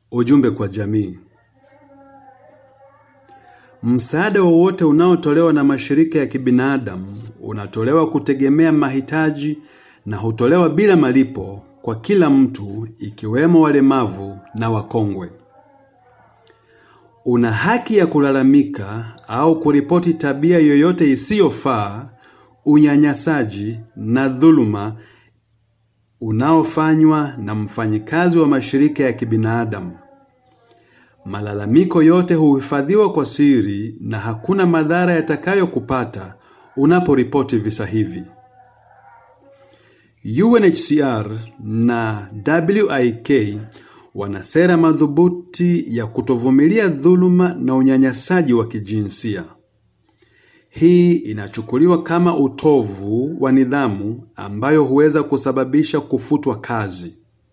Ujumbe kwa jamii. Msaada wowote unaotolewa na mashirika ya kibinadamu unatolewa kutegemea mahitaji na hutolewa bila malipo kwa kila mtu ikiwemo walemavu na wakongwe. Una haki ya kulalamika au kuripoti tabia yoyote isiyofaa, unyanyasaji na dhuluma unaofanywa na mfanyikazi wa mashirika ya kibinadamu. Malalamiko yote huhifadhiwa kwa siri na hakuna madhara yatakayokupata unaporipoti visa hivi. UNHCR na WIK wana sera madhubuti ya kutovumilia dhuluma na unyanyasaji wa kijinsia. Hii inachukuliwa kama utovu wa nidhamu ambayo huweza kusababisha kufutwa kazi.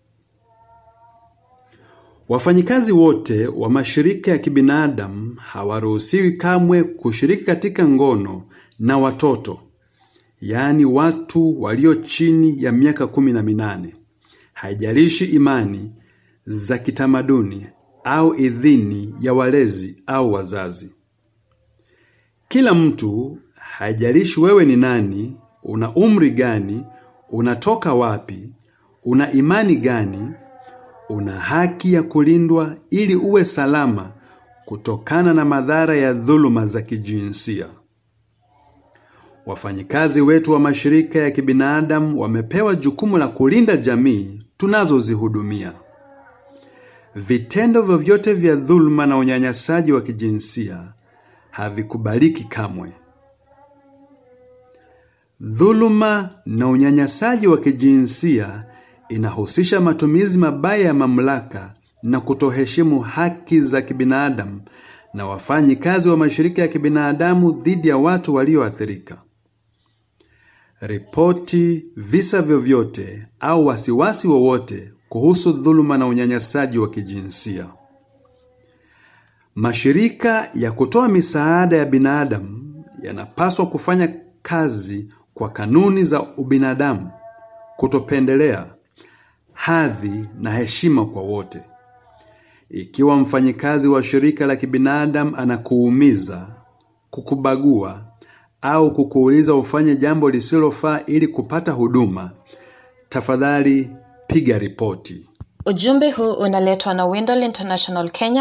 Wafanyikazi wote wa mashirika ya kibinadamu hawaruhusiwi kamwe kushiriki katika ngono na watoto, yaani watu walio chini ya miaka kumi na minane. Haijalishi imani za kitamaduni au idhini ya walezi au wazazi. Kila mtu, haijalishi wewe ni nani, una umri gani, unatoka wapi, una imani gani, una haki ya kulindwa ili uwe salama kutokana na madhara ya dhuluma za kijinsia. Wafanyikazi wetu wa mashirika ya kibinadamu wamepewa jukumu la kulinda jamii tunazozihudumia. Vitendo vyovyote vya dhuluma na unyanyasaji wa kijinsia havikubaliki kamwe. Dhuluma na unyanyasaji wa kijinsia inahusisha matumizi mabaya ya mamlaka na kutoheshimu haki za kibinadamu na wafanyikazi wa mashirika ya kibinadamu dhidi ya watu walioathirika. Ripoti visa vyovyote au wasiwasi wowote kuhusu dhuluma na unyanyasaji wa kijinsia. Mashirika ya kutoa misaada ya binadamu yanapaswa kufanya kazi kwa kanuni za ubinadamu, kutopendelea, hadhi na heshima kwa wote. Ikiwa mfanyikazi wa shirika la kibinadamu anakuumiza, kukubagua au kukuuliza ufanye jambo lisilofaa ili kupata huduma, tafadhali piga ripoti. Ujumbe huu unaletwa na Windol International Kenya